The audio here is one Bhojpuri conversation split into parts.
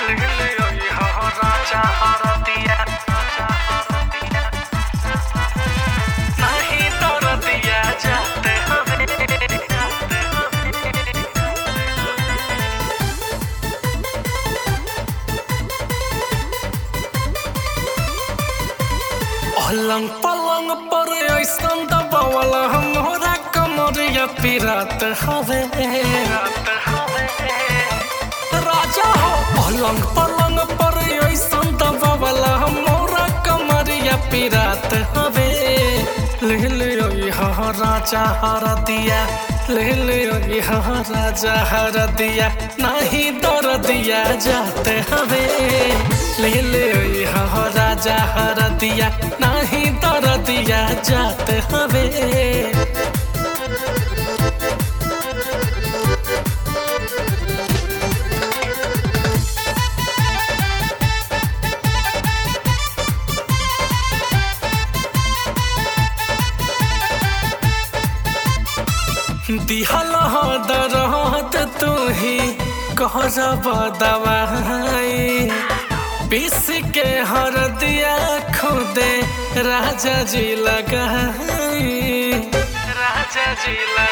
राजा हरदिया नहीं दरदिया जाते हमें पलंग पलंग पर ऐसन दबावल हमरा कमरिया पिरात हवे राजा हो पलंग पलंग पर ऐसन दबावल हमरा कमरिया पिरात हवे ले ले यहाँ राजा हर दिया ले ले यहाँ राजा हर दिया नहीं दर दिया जाते हवे ले ले यहाँ राजा हर दिया नहीं दर दिया जाते हवे दिहल हो दरद तू ही कह दवाई पीस के हर दिया खुदे राजा जी लगाई राजा जी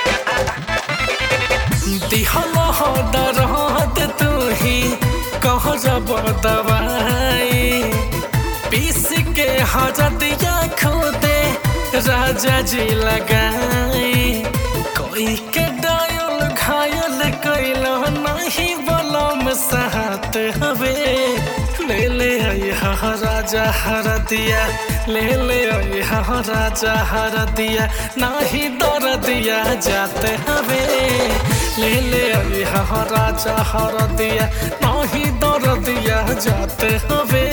लगाई दिहल हो दरद तू ही कह दवाई पीस के हर दिया खुदे राजा जी लगाई कोई के डायल घायल कैल नहीं बलम सहत हवे ले ले यहाँ राजा हर दिया ले ले यहाँ राजा हर दिया नहीं दर दिया जाते हवे ले ले यहाँ राजा हर दिया नहीं दर दिया जाते हवे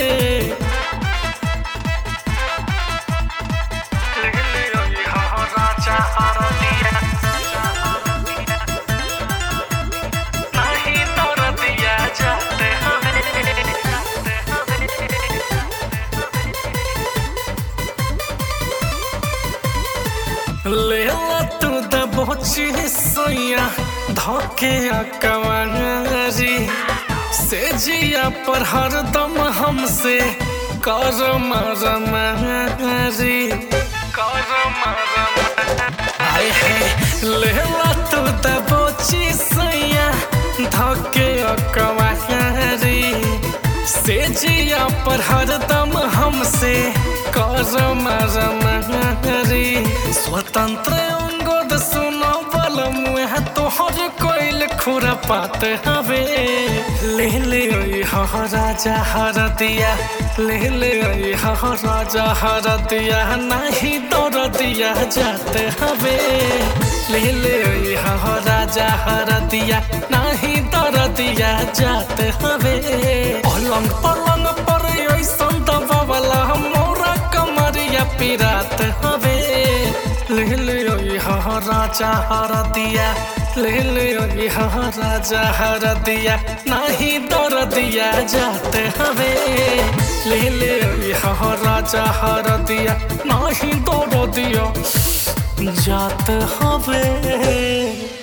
राजा हर दिया नहीं दर दिया जाते हमें ले ला तू दबोची सोया धोके कवारी से जिया पर हरदम हमसे कर मरमारी कर आए है ले ला तू दबोची सोया धोके कवारी से जिया पर हरदम हमसे कर मरमारी स्वतंत्र अंगद सुनो बल मुह तोहर कोइल खुरा पात हवे ले ले यहाँ राजा हर दिया ले ले यहाँ राजा हर दिया नहीं दौड़ दिया जाते हवे ले ले यहाँ राजा हर दिया नहीं दौड़ दिया जाते हवे पलंग पलंग पर ऐसन दबावला मोरा कमरिया पिरात हवे ले ले यहाँ राजा हर दिया ले ले यहाँ राजा हर दिया नहीं दर दिया जाते हवे ले ले यहाँ राजा हर दिया नहीं दर दिया जाते हवे